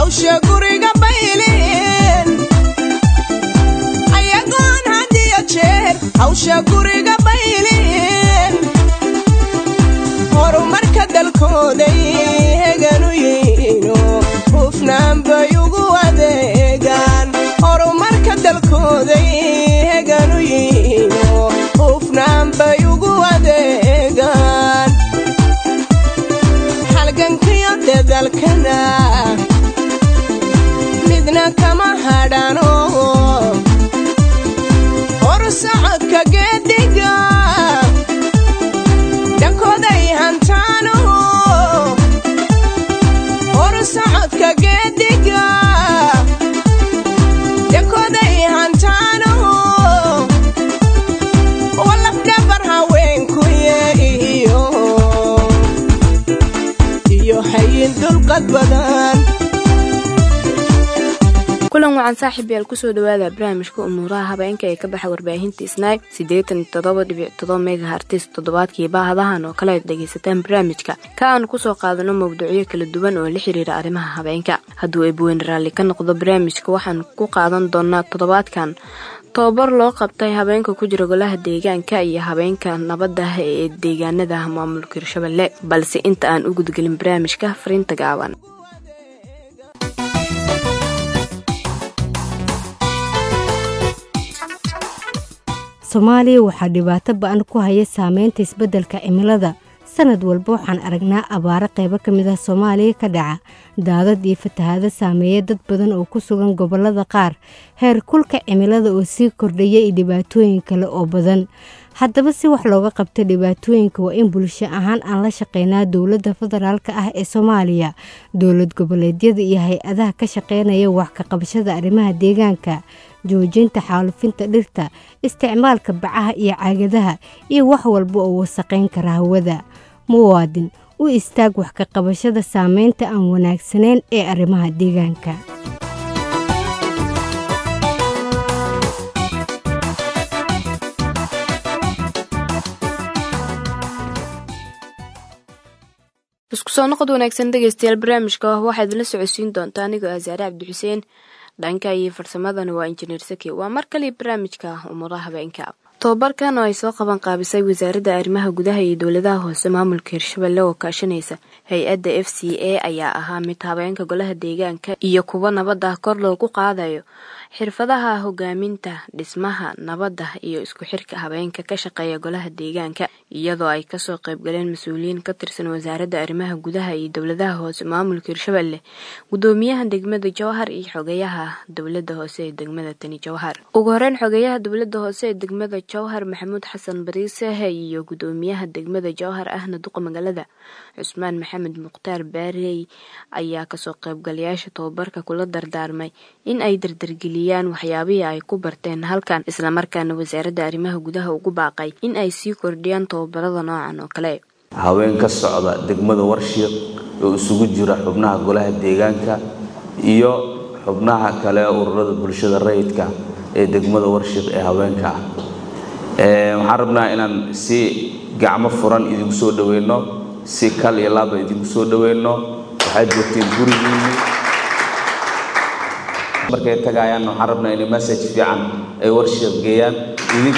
hawsha guriga baylin ayagoon hadiyo jeer hawsha guriga baylin horumarka dalkooday heganu yihiino hufnaan bay ugu adeegaan horumarka dalkooday heganu yihiino hufnaan bay ugu adeegaan halgankiyo dadalkana midna kama hadhano horsocodka geediga dhankooday hantaano horsocodka geediga dhankooday hantaano walafdhabar haweenkuye iyo iyo hayin dulqad badan kulan wacan saaxiib yaal kusoo dhawaada barnaamijka umuuraha habeenka ee ka baxa warbaahinta snaib siddeetan iyo toddoba dhibic todoba mega hartis toddobaadkii baahadahan oo kale aad dhegaysataan barnaamijka ka aanu kusoo qaadano mawduucyo kala duwan oo la xiriira arrimaha habeenka hadduu eebweyne raalli ka noqdo barnaamijka waxaan ku qaadan doonaa toddobaadkan tobabar loo qabtay habeenka ku jira golaha deegaanka iyo habeenka nabadda ee deegaanada maamulka hirshabelle balse inta aan u gudgelin barnaamijka fariinta gaaban soomaaliya waxaa dhibaato ba-an ku haya saameynta isbeddelka cimilada sanad walba waxaan aragnaa abaaro qaybo ka mid ah soomaaliya ka dhaca daadad iyo fatahaado saameeya dad badan oo ku sugan gobollada qaar heer kulka cimilada oo sii kordhaya iyo dhibaatooyin kale oo badan haddaba si wax looga qabta dhibaatooyinka waa in bulsho ahaan aan la shaqeynaa dowladda federaalk ah ee soomaaliya dowlad goboleedyada iyo hay-adaha ka shaqeynaya wax ka qabashada arrimaha deegaanka joojinta xaalufinta dhirta isticmaalka bacaha iyo caagadaha iyo wax walba oo wasaqayn kara hawada muwaadin u istaag wax ka qabashada saameynta aan wanaagsanayn ee arrimaha deegaanka isku soo noqod wanaagsan dhegeystayaal barnaamijka waxaa idinla socodsiin doontaa anigoo ah saare cabdixuseen dhanka iyo farsamadana waa injineer saki waa mar kale barnaamijka umuuraha habeenka tobabarkan oo ay soo qaban qaabisay wasaaradda arrimaha gudaha iyo dowladaha hoose maamulka hirshabelle oo kaashanaysa hay-adda f c a ayaa ahaa mid habeenka golaha deegaanka iyo kuwa nabadda kor loogu qaadayo xirfadaha hogaaminta dhismaha nabadda iyo isku xirka habeenka ka shaqeeya golaha deegaanka iyadoo ay kasoo qaybgaleen mas-uuliyiin ka tirsan wasaaradda arrimaha gudaha iyo dowladaha hoose maamulka hirshabelle gudoomiyaha degmada jowhar iyo xogeyaha dowlada hoose ee degmada tani jowhar ugu horeyn xogeyaha dowlada hoose ee degmada jowhar maxamuud xasan bariisehe iyo gudoomiyaha degmada jowhar ahna duqa magaalada cusmaan maxamed mukhtaar baarey ayaa kasoo qaybgalayaasha tobabarka kula dardaarmay in ay dardargeliyaan waxyaabihii ay ku barteen halkan islamarkaana wasaaradda arrimaha gudaha ugu baaqay in ay sii kordhiyaan tobabarada noocan oo kale haween ka socda degmada warshiiq oo isugu jira xubnaha golaha deegaanka iyo xubnaha kale ururada bulshada rayidka ee degmada warshiiq ee haweenka ah waxaan rabnaa inaan si gacmo furan idinku soo dhaweyno si kal iyo laaba idinku soo dhaweyno waxaad joogteen gurigiinni markay tagaayaan waxaan rabnaa inay message fiican ay warshiiq geeyaan idin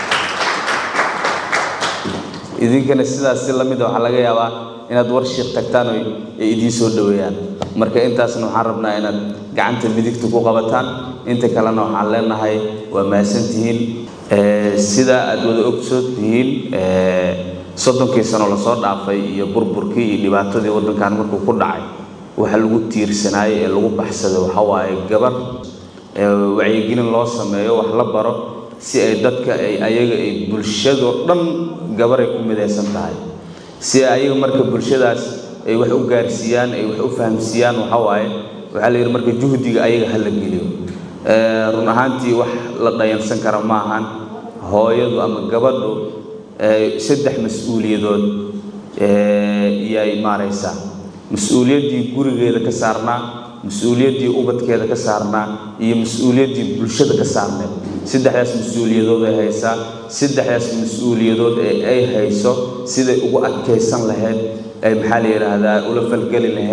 idinkana sidaas si lamida waxaa laga yaabaa inaad warshiiq tagtaan oo ay idiin soo dhaweeyaan marka intaasna waxaan rabnaa inaad gacanta midigta ku qabataan inta kalena waxaan leenahay waa mahadsantihiin sida aad wada ogsood tihiin soddonkii sano lasoo dhaafay iyo burburkii iyo dhibaatadii waddankan markuu ku dhacay waxa lagu tiirsanaayey ee lagu baxsaday waxa waaye gabar wacyigelin loo sameeyo wax la baro si ay dadka ay ayaga ay bulshado dhan gabaray ku midaysan tahay si ayaga marka bulshadaas ay wax u gaarsiiyaan ay wax u fahamsiiyaan waxa waaye waxaa la yidhi marka juhdiga ayaga ha la geliyo run ahaantii wax la dhayansan kara ma ahan hooyadu ama gabadhu saddex mas-uuliyadood iyay maaraysaa mas-uuliyaddii gurigeeda ka saarnaa mas-uuliyaddii ubadkeeda ka saarnaa iyo mas-uuliyaddii bulshada ka saarneed saddexdaas mas-uuliyadood ay haysaa saddexdaas mas-uuliyadood ee ay hayso siday ugu adkaysan lahayd ay maxaa la yidhaahdaa ula falgeli lahayd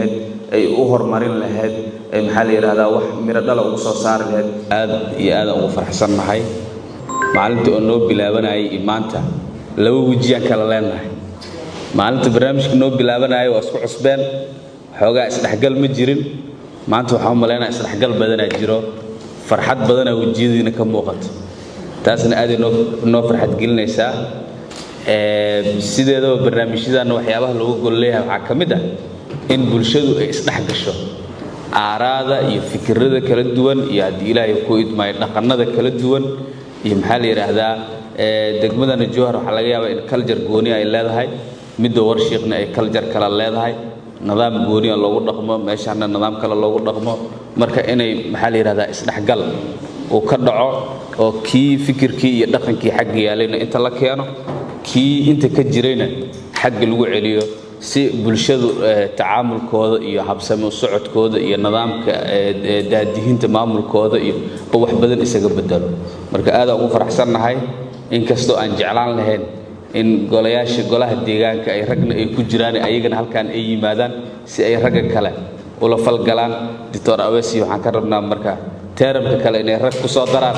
ay u horumarin lahayd ay maxaa la yidhahdaa wax miro dhala ugu soo saari lahayd aad iyo aadaan ugu faraxsannahay maalinta oo noo bilaabanayay iyo maanta laba wejiyaan kala leenahay maalinta barnaamijka noo bilaabanaya waa isku cusbeen xoogaa isdhexgal ma jirin maanta waxaan u malaynaya isdhexgal badanaa jiro farxad badanaa wejiyadiina ka muuqato taasna aaday noo noo farxad gelinaysaa sideedaba barnaamijyadanna waxyaabaha looga gol leeyahay waxaa ka mid ah in bulshadu ay isdhex gasho aaraada iyo fikirada kala duwan iyo haddii ilaahay ku idmaayo dhaqannada kala duwan iyo maxaa la yidhaahdaa degmadana jowhar waxaa laga yaabaa in kaljar gooni ay leedahay midda warshiiqna ay kaljar kale leedahay nidaam gooniya loogu dhaqmo meeshaana nidaam kale loogu dhaqmo marka inay maxaa la yidhahdaa isdhexgal uu ka dhaco oo kii fikirkii iyo dhaqankii xagga yaalayna inta la keeno kii inta ka jirayna xagga lagu celiyo si bulshadu tacaamulkooda iyo habsami u socodkooda iyo nidaamka daadihinta maamulkooda iyo ba wax badan isaga bedelo marka aadaan ugu faraxsannahay inkastoo aan jeclaan lahayn in golayaasha golaha deegaanka ay ragna ay ku jiraan ayagana halkaan ay yimaadaan si ay ragga kale ula falgalaan doctor awesi waxaan ka rabnaa marka teeramka kale inay rag ku soo daraan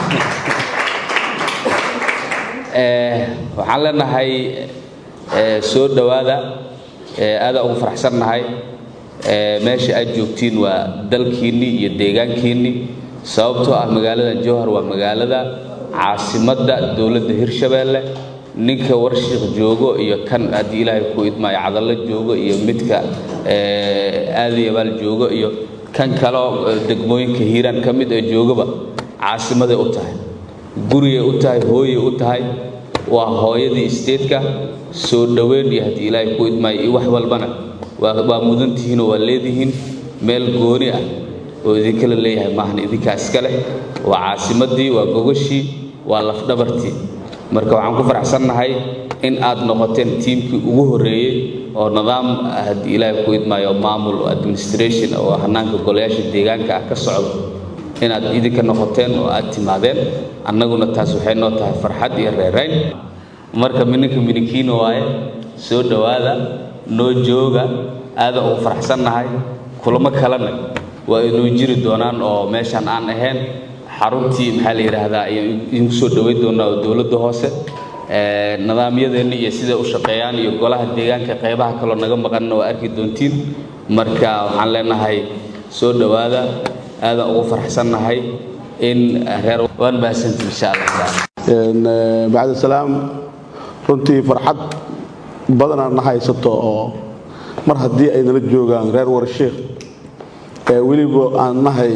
waxaan leenahay soo dhowaada aadaan ugu faraxsannahay meesha aad joogtiin waa dalkiinnii iyo deegaankiinnii sababtoo ah magaalada jowhar waa magaalada caasimadda dowladda hirshabeelle ninka warshiiq joogo iyo kan haddii ilaahay ku idmaayo cadallo joogo iyo midka aadayabaal joogo iyo kan kaleo degmooyinka hiiraan ka mid ee joogaba caasimaday u tahay gurigay u tahay hooyay u tahay waa hooyadii isteedka soo dhoweyn iyo haddii ilaahay ku idmaayo iyo wax walbana waa mudantihiinoo waa leedihiin meel gooni ah oo idinkala leeyahay maahan idinkaa iska leh waa caasimaddii waa gogashii waa lafdhabartii marka waxaan ku faraxsannahay in aad noqoteen tiimkii ugu horreeyey oo nidaam haddii ilaahay ku idmaayo maamul administration oo hanaanka golayaasha deegaanka ah ka socdo inaad idinka noqoteen oo aad timaadeen annaguna taas waxay noo tahay farxad iyo reerayn marka mininka minikiino waaye soo dhowaada noo jooga aadaan ugu faraxsannahay kulamo kalena waa inuu jiri doonaan oo meeshaan aan ahayn xaruntii maxaa la yidhaahdaa ayaan idinku soo dhoweyn doonaa oo dowladda hoose nidaamyadeenna iyo siday u shaqeeyaan iyo golaha deegaanka qaybaha kaloo naga maqanna waa arki doontiin marka waxaan leenahay soo dhowaada aadaan ugu faraxsannahay in reer waan mahadsantii insha allah bacda salaam runtii farxad badanaa na haysato oo mar haddii ay nala joogaan reer warshiikh ee weliba aan nahay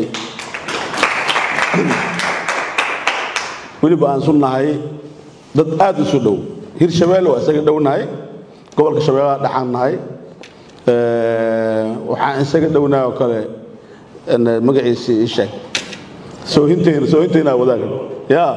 weliba aan su nahay dad aad isu dhow hirshabeelle waa isaga dhownahay gobolka shabeellaha dhaxaan nahay waxaan isaga dhownahay oo kale magaciisii ii sheeg soohintayna soohintaynaa wadaaga ya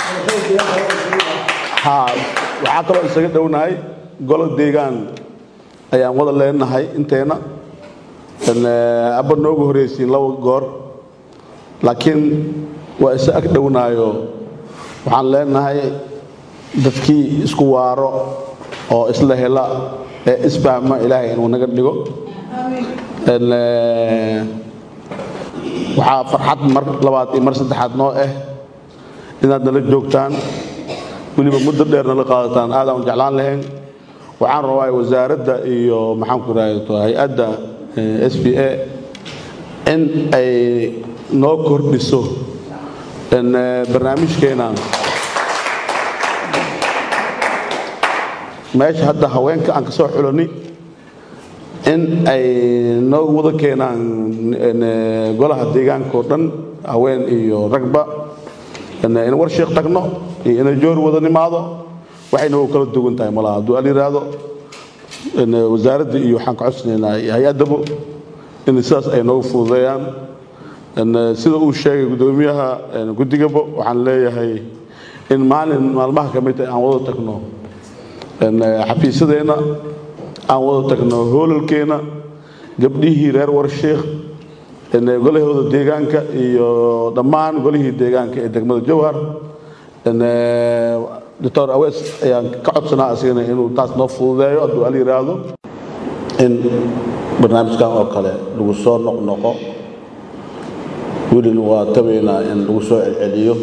ha waxaa kaloo isaga dhownahay golo deegaan ayaan wada leenahay inteena abba noogu horraysiin laba goor laakiin waa isa ag dhownaayo waxaan leenahay dadkii isku waaro oo isla hela ee isfahma ilaahay inuu naga dhigo waxaa farxad mar labaad iyo mar saddexaad noo ah inaad nala joogtaan weliba muddo dheer nala qaadataan aadaan u jeclaan lahayn waxaan rabaa wasaaradda iyo maxaanku rahdo hay-adda s b a in ay noo kordhiso barnaamijkeena meesha hadda haweenka aan ka soo xulani in ay noo wada keenaan golaha deegaanka oo dhan haween iyo ragba in warshiik tagno iyo inay joor wada nimaado waxayna u kala duwan tahay malaha hadduu al yidhaahdo wasaaradda iyo waxaan ka codsanaynaa hay-addaba in sidaas ay noogu fududeeyaan sida uu sheegay guddoomiyaha guddigaba waxaan leeyahay in maalin maalmaha ka mid tahay aan wada tagno xafiisadeenna aan wada tagno hoolalkeenna gabdhihii reer warshiikh golahooda deegaanka iyo dhammaan golihii deegaanka ee degmada jowhar doctor awees ayaan ka codsanaa asigana inuu taas noo fududeeyo hadduu al yidhaahdo in barnaamijkan oo kale lagu soo noqnoqo welina waa tabaynaa in lagu soo celceliyo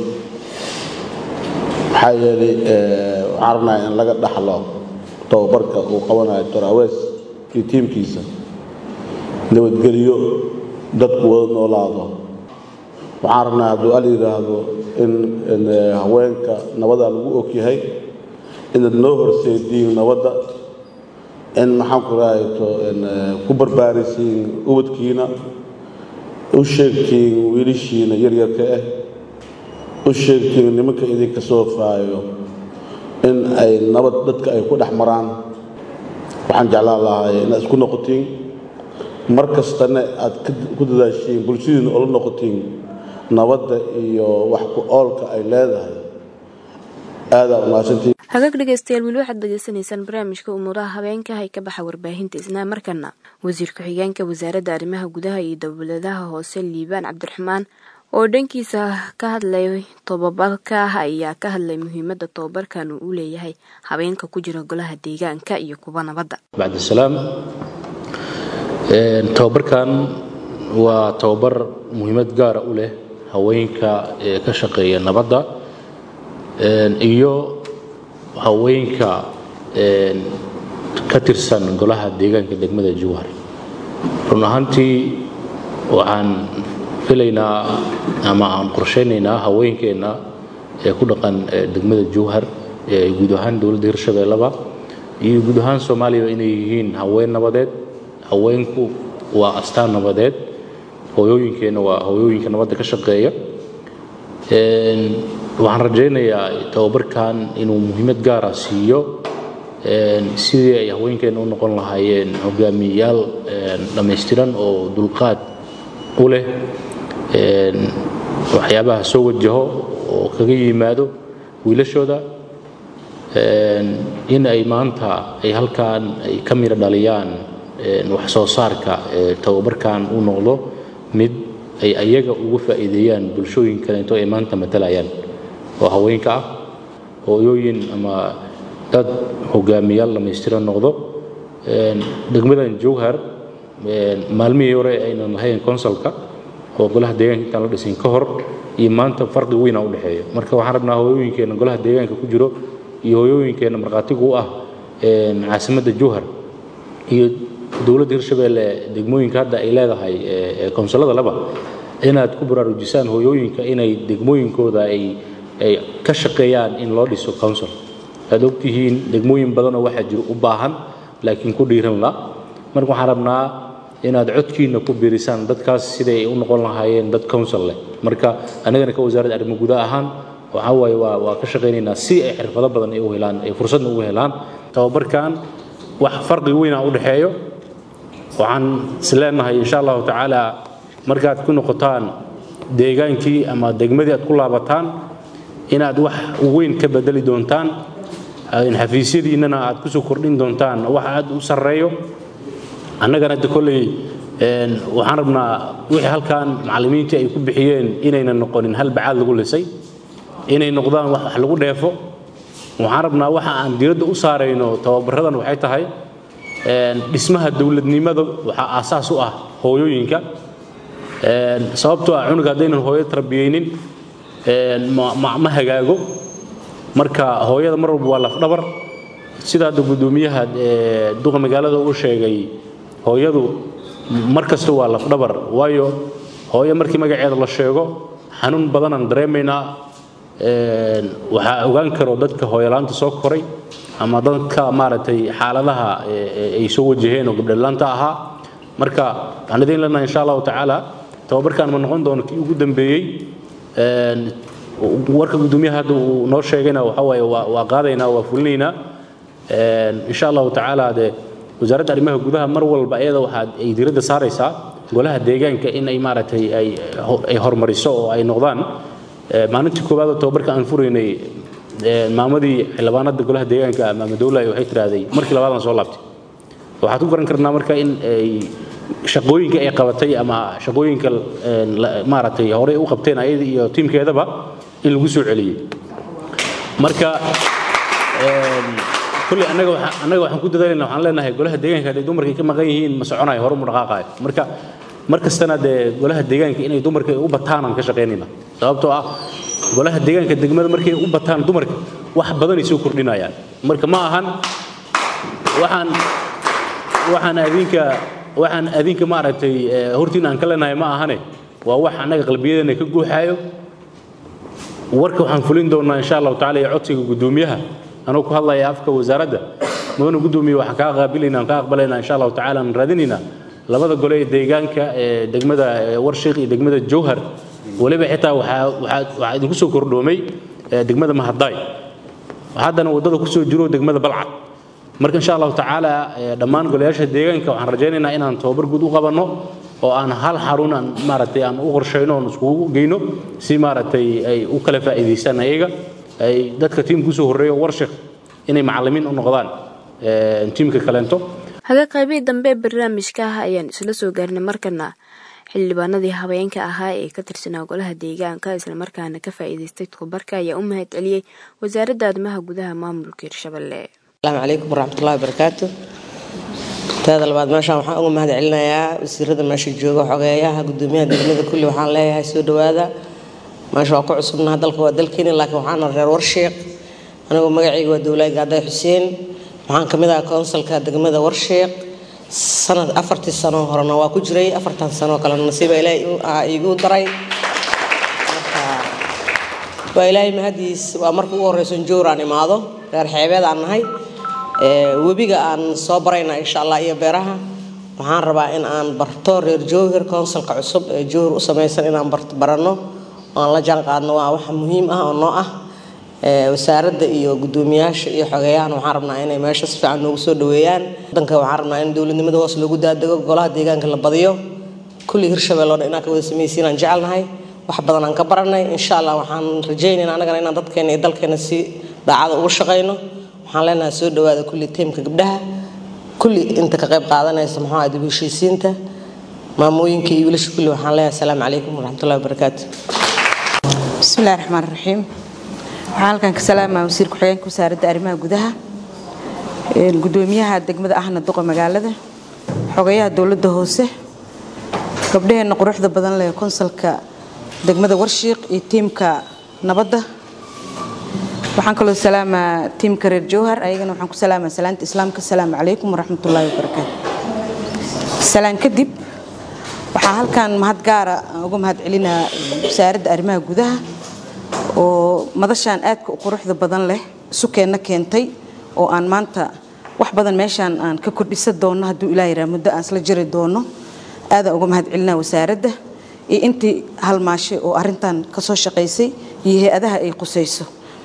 maxaa yeelay waxaan rabnaa in laga dhaxlo tababarka uu qabanayo doctor awees iyo tiimkiisa nabadgeliyo dadku wada noolaado waxaan rabnaa hadduu al yidhaahdo in haweenka nabada lagu ogyahay inaad noo horseediin nabadda in maxaan ku rahayto ku barbaarisiin ubadkiina u sheegtiin wiilashiina yaryarka ah u sheegtiin nimanka idinka soo faayo in ay nabad dadka ay ku dhex maraan waxaan jeclaan lahay inaad isku noqotiin mar kastana aad ku dadaashiin bulshadiina ola noqotiin nabadda iyo wax ku oolka ay leedahay aadaa umahadsantiin hagaag dhegeystayaal weli waxaad degeysanaysaan barnaamijka umuuraha habeenka hay ka baxa warbaahinta isnaa markana wasiir ku-xigeenka wasaaradda arrimaha gudaha iyo dowladaha hoose liibaan cabdiraxmaan oo dhankiisa ka hadlay tobabarka ayaa ka hadlay muhiimada tobabarkan uu u leeyahay habeenka ku jira golaha deegaanka iyo kuwa nabadda bacdisalaam tobabarkan waa tobabar muhiimad gaara u leh haweenka ee ka shaqeeya nabadda iyo haweenka ka tirsan golaha deegaanka degmada jowhar run ahaantii waxaan filaynaa ama aan qorshaynaynaa haweenkeenna ee ku dhaqan degmada jowhar ee guud ahaan dowladda hirshabeellaba iyo guud ahaan soomaaliya inay yihiin haween nabadeed haweenku waa astaan nabadeed hooyooyinkeenna waa hooyooyinka nabadda ka shaqeeya waxaan rajaynayaa tababarkan inuu muhiimad gaara siiyo sidii ay haweenkeenna u noqon lahaayeen hogaamiyayaal dhammaystiran oo dulqaad u leh waxyaabaha soo wajaho oo kaga yimaado wiilashooda in ay maanta ay halkan ay ka miro dhaliyaan wax soo saarka tababarkan uu noqdo mid ay ayaga uga faa'iideeyaan bulshooyin kaleeto ay maanta matalayaan oo haweenka ah hooyooyin ama dad hogaamiyaal dhammaystiran noqdo degmadan jowhar maalmihii hore aynan lahayn consulka oo golaha deegaanka intaan la dhisin ka hor iyo maanta farqi weyna u dhexeeya marka waxaan rabnaa hooyooyinkeenna golaha deegaanka ku jiro iyo hooyooyinkeenna markhaatigu u ah caasimadda jowhar iyo dowladda hirshabeelle degmooyinka hadda ay leedahay konsulada laba inaad ku baraarujisaan hooyooyinka inay degmooyinkooda ay ay ka shaqeeyaan in loo dhiso council aad ogtihiin degmooyin badanoo waxaa jiro u baahan laakiin ku dhiiran la marka waxaan rabnaa inaad codkiina ku biirisaan dadkaas siday u noqon lahaayeen dad council leh marka anagana ka wasaaradda arrimo gudaha ahaan waxaa waaye waa waa ka shaqaynaynaa si ay xirfado badan ay u helaan ay fursadna ugu helaan tababarkan wax farqi weyna u dhexeeyo waxaan is leenahay insha allahu tacaala markaad ku noqotaan deegaankii ama degmadii aad ku laabataan inaad wax weyn ka bedeli doontaan xafiisyadiinnana aad kusoo kordhin doontaan wax aad u sarreeyo annagana hadda kolley waxaan rabnaa wixii halkan macallimiintii ay ku bixiyeen inaynan noqonin hal bacaad lagu lisay inay noqdaan wax wax lagu dheefo waxaan rabnaa waxa aan diradda u saarayno tababaradan waxay tahay dhismaha dowladnimada waxaa aasaas u ah hooyooyinka sababtoo ah cunuga haddaynan hooyo tarbiyeynin ma hagaago marka hooyada mar walba waa lafdhabar sida hadda guddoomiyaha duqa magaalada uu sheegay hooyadu mar kasta waa lafdhabar waayo hooyo markii magaceeda la sheego xanuun badanaan dareemaynaa waxaa ogaan karo dadka hooyolaanta soo koray ama dadka maaragtay xaaladaha ay soo wajaheen oo gabdhalaanta ahaa marka waxaan idiin leenahay insha allahu tacaala tababarkan ma noqon doono kii ugu dambeeyey warka guddoomiyaha hadda uu noo sheegayna waxa waaye waa qaadaynaa waa fulinaynaa insha allahu tacaala dee wasaaradda arrimaha gudaha mar walba iyada waxaad ay diiradda saaraysaa golaha deegaanka in ay maaragtay ay hormariso oo ay noqdaan maalintii koowaad oo tababarka aan furaynay maamadii xildhibaanada golaha deegaanka maama dowlahay waxay tiraahday markii labaadaan soo laabtay waxaad ku garan karnaa marka in ay shaqooyinka ay qabatay ama shaqooyinka maaragtay horey u qabteen ayada iyo tiimkeedaba in lagu soo celiyey marka kulley annaga waxaan annaga waxaan ku dadaalayna waxaan leenahay golaha deegaanka hadday dumarkii ka maqan yihiin ma soconayo hore mu dhaqaaqayo marka mar kastana dee golaha deegaanka inay dumarka u bataan aan ka shaqaynayna sababtoo ah golaha deegaanka degmada markay u bataan dumarka wax badanay soo kordhinayaan marka ma ahan waxaan waxaan adinka waxaan adinka maaragtay hortiin aan ka leenahay ma ahane waa wax annaga qalbiyadeena ka guuxaayo warka waxaan fulin doonaa insha allahu tacaala iyo codsiga guddoomiyaha anuu ku hadlaya afka wasaaradda mudana guddoomiye waxaan kaa qaabilaynaa aan kaa aqbalaynaa insha allahu tacaala aan raadinaynaa labada gole ee deegaanka ee degmada warshiiq iyo degmada jowhar weliba xitaa waxaa waxaa waxaa idinku soo kordhoomay degmada mahadaay haddana waddada kusoo jiro degmada balcad marka insha allahu tacaala dhammaan golayaasha deegaanka waxaan rajaynaynaa inaan tababar guud u qabanno oo aan hal xarun aan maaragtay aan u qorshayno oon iskugu geyno si maaragtay ay u kala faa'iidaystaan ayaga ay dadka tiimka usoo horreeya warshik inay macallimiin u noqdaan tiimka kaleento haga qaybihii dambe ee barnaamijka ah ayaan isla soo gaarnay markana xildhibaanadii habeenka ahaa ee ka tirsanaa golaha deegaanka islamarkaana ka faa'iidaystay tababarka ayaa u mahad celiyey wasaaradda arrimaha gudaha maamulka hirshabelle asalaamu calaykum waraxmatullahi wabarakaatu taada labaad meeshaan waxaan uga mahad celinayaa wasiirada meesha jooga xogeeyaha gudoomiyaha degmada kulli waxaan leeyahay soo dhawaada meesha waa ku cusubnaha dalka waa dalkeeni laakiin waxaana reer warshiiq anigoo magacayga waa dowlaad gaaday xuseen waxaan ka mid ahaa konsalka degmada warshiiq sanad afartii sano horena waa ku jiray afartan sano kalena nasiiba ilaahay igu daray waa ilaahay mahadiis waa marka ugu horeyso jowr aan imaado reer xeebeed aan nahay webiga aan soo barayna insha allah iyo beeraha waxaan rabaa in aan barto reer jowhir konsalka cusub ee jowhir u samaysan inaan baranno aan la jaan qaadno waa wax muhiim ah oo noo ah wasaaradda iyo gudoomiyaasha iyo xogeeyahan waxaan rabnaa inay meesha si fiican noogu soo dhaweeyaan wadanka waxaan rabnaa in dowladnimada hoos loogu daadego golaha deegaanka la badiyo kulli hirshabelle oo dhan inaan ka wada samaysiin aan jecelnahay wax badan aan ka baranay insha allah waxaan rajaynaynaa annagana inaan dadkeena iyo dalkeena si daacada ugu shaqayno waxaan leenahay soo dhawaada kulli tiimka gabdhaha kulli inta ka qayb qaadanaysa muxuu ahaa dib u heshiisiinta maamooyinka iyo wiilasha kulli waxaan leeyahay asalaamu calaykum waraxmatullahi wabarakaatu bismillahi raxmaan raxiim waxaan halkan ka salaamaa wasiir ku-xigeenka wasaaradda arrimaha gudaha gudoomiyaha degmada ahna duqa magaalada xogayaha dowladda hoose gabdhaheenna quruxda badan leh konsalka degmada warshiiq iyo tiimka nabadda waxaan kaloo salaamaa tiimka reer jowhar ayagana waxaan ku salaamaa salaanta islaamka asalaamu calaykum waraxmatullaahi wabarakaatu salaan kadib waxaan halkan mahad gaara uga mahad celinaa wasaaradda arrimaha gudaha oo madashaan aadka u quruxda badan leh sukeenna keentay oo aan maanta wax badan meeshaan aan ka kordhisa doonno hadduu ilaa yaraa muddo aan isla jiri doonno aadaan uga mahad celinaa wasaaradda iyo intii halmaashay oo arrintan ka soo shaqaysay iyo hay-adaha ay qusayso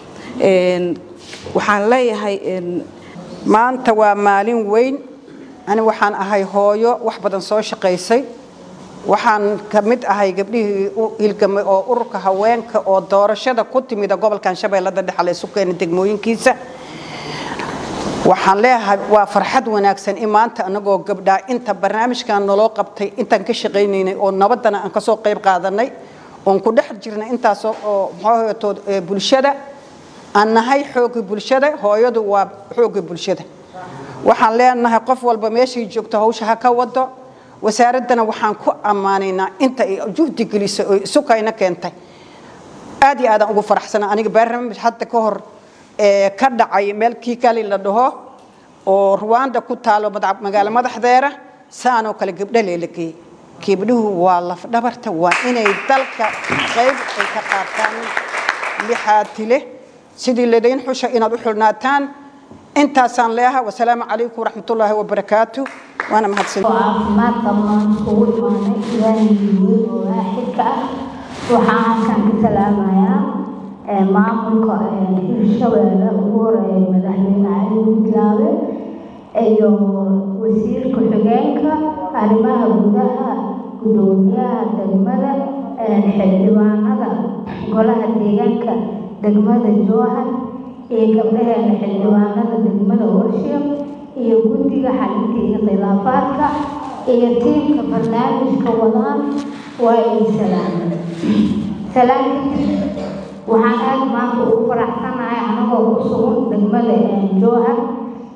waxaan leeyahay maanta waa maalin weyn ani waxaan ahay hooyo wax badan soo shaqaysay waxaan ka mid ahay gabdhihii u hilgamay oo ururka haweenka oo doorashada ku timida gobolkan shabeellada dhexe la isu keenay degmooyinkiisa waxaan leeyahay waa farxad wanaagsan in maanta anagoo gabdhaa inta barnaamijkan naloo qabtay intaan ka shaqaynaynay oo nabaddana aan kasoo qayb qaadanay oon ku dhex jirnay intaas oo muxuuhatood bulshada aan nahay xoogga bulshada hooyadu waa xoogga bulshada waxaan leenahay qof walba meeshay joogto hawsha ha ka wado wasaaraddana waxaan ku ammaanaynaa inta ay juhdi gelisay oo isukayna keentay aad iyo aadaan ugu faraxsana aniga barnaamij hadda ka hor ka dhacay meel kiikali la dhaho oo ruwanda ku taalo magaalo madaxdeera saanoo kale gabdho leelageeyey gabdhuhu waa lafdhabarta waa inay dalka qayb ay ka qaataan lixaatile sidii ladayn xusha inaad u xulnaataan intaasaan leeaha wasalaamu calaykum waraxmatullaahi wabarakaatu waana mahadsan caafimaad dhammaan kugu imaanay ilaahay weyn oo waaxidka ah waxaan halkan ka salaamayaa maamulka hirshabeelle ugu horeeya madaxweyne cali gudlaabe iyo wasiirka xigeenka arrimaha gudaha gudoomiyaha degmada xildhibaanada golaha deegaanka degmada jowhar iyo gabdhaheena xildhibaanada degmada warshiiq iyo guddiga xalinta iyo khilaafaadka iyo tiimka barnaamijka wadaan waa ay salaamay salaan kadib waxaan aad maanta ugu faraxsanahay anagoo ku sugan degmada jowhar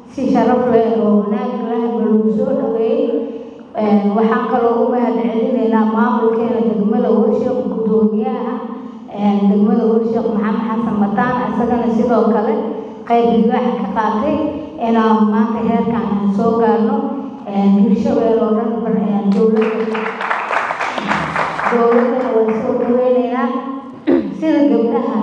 si sharaf leh oo wanaag leh lagu soo dhaweeyey waxaan kaloo u mahad celinaynaa maamulkeena degmada warshiq guddoomiyaha degmada warshiq maxamed xasan mataan isagana sidoo kale qayb libaax ka qaatay inaan maanta heerkan aan soo gaarno hirshabeel oo dhan dowladda dowladana waan soo dhaweynaynaa sida gabdhaha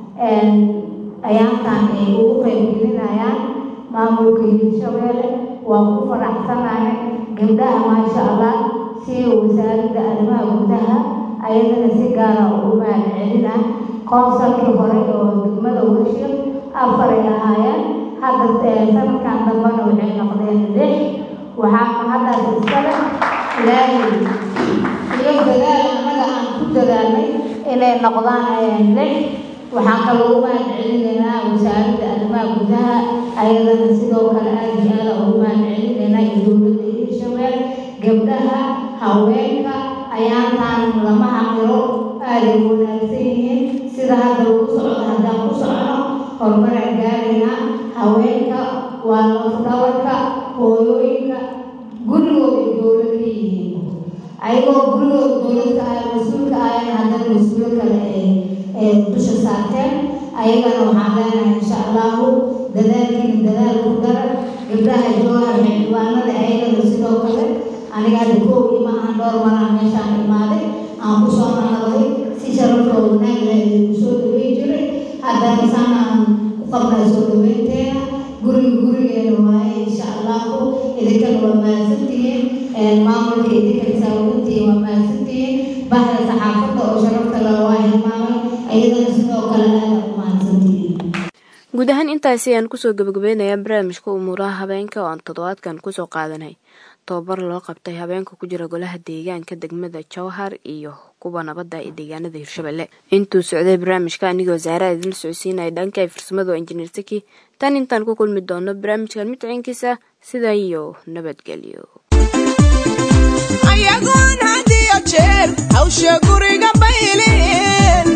ayaantan ay ugu qaybgelinayaan maamulka hirshabeelle waa ku faraxsanahay gabdhaha maasha allah sida wasaaradda arrimaha gudaha ayadana si gaara ugu mahad celina qoonsalkii hore oo degmada warshiq afaray ahaayeen hadda sanadkan dambana waxay noqdeen lix waxaa mahaddaas iskale ilaahay iyo dadaal annaga aan ku dadaalnay inay noqdaan lix waxaan kaloo u mahad celinaynaa wasaaradda arrimaha gudaha ayadana sidoo kale aada iyo aada ugu mahad celinaynaa iyo dowladda hirshabeel gabdhaha haweenka ayaantaan lama xaqiro aaday wanaagsan yihiin sida hadda lagu socdo haddaan ku socono horumaraan gaaraynaa haweenka waa lafdhabarka hooyooyinka gurigooda dowlad ka yihiin ayagoo gurigooda dowladka ah mas-uulka ahayn haddana mas-uulo kale ee dusha saarteen ayagana waxaan leenahay insha allahu dadaalkiina dadaal ku dara gabdhaha joohar xildhibaanada ayagana sidoo kale aniga hadda koow ima aan dhowr maraan meeshaan imaaday aan ku soo naqday si sharafoo wanaag leh idinku soo dhaweyn jiray haddana sana aan ku qabnaa soo dhaweynteena guriga gurigeena waaye insha allahu idinkana waa mahadsantihiin maamulka idinka xisaabintii waa mahadsantihiin bahda saxaafadda oo sharafta leh waa hilmaamay ayadana sidoo kale aada u mahadsantihiin guud ahaan intaasi ayaan kusoo gabagabeynayaa barnaamijka umuuraha habeenka oo aan toddobaadkan kusoo qaadanay tobabar loo qabtay habeenka ku jira golaha deegaanka degmada jowhar iyo kuwa nabadda ee deegaanada hirshabelle intuu socday barnaamijka anigoo zaara idinla socodsiinaya dhanka ay farsamada oo injineer saki tan intaan ku kulmi doono barnaamijkan mid ciinkiisa sidaa iyo nabadgelyo ayagoon had iyo jeer hawsha guriga bayleen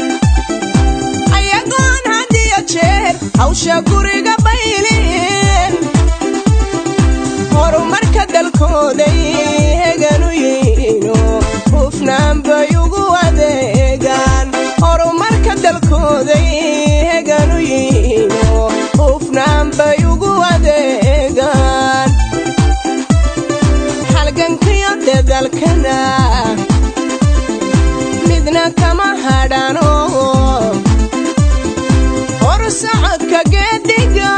ayagoon had iyo jeer hawsha guriga bayleen horumarka dalkooday heganu yihiino hufnaan bay ugu adeegaan horumarka dalkooday heganu yihiino hufnaan bay ugu adeegaan halgankiyo dadalkana midna kama hadhano hor socodka geedhiga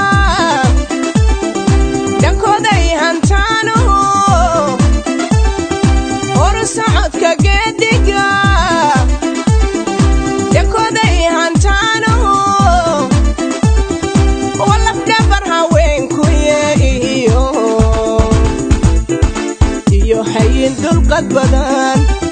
dhankooday hantaano hor socodka geedhiga dhankooday hantaano walafdhabar haweenkuye iyo iyo hayin dulqad badan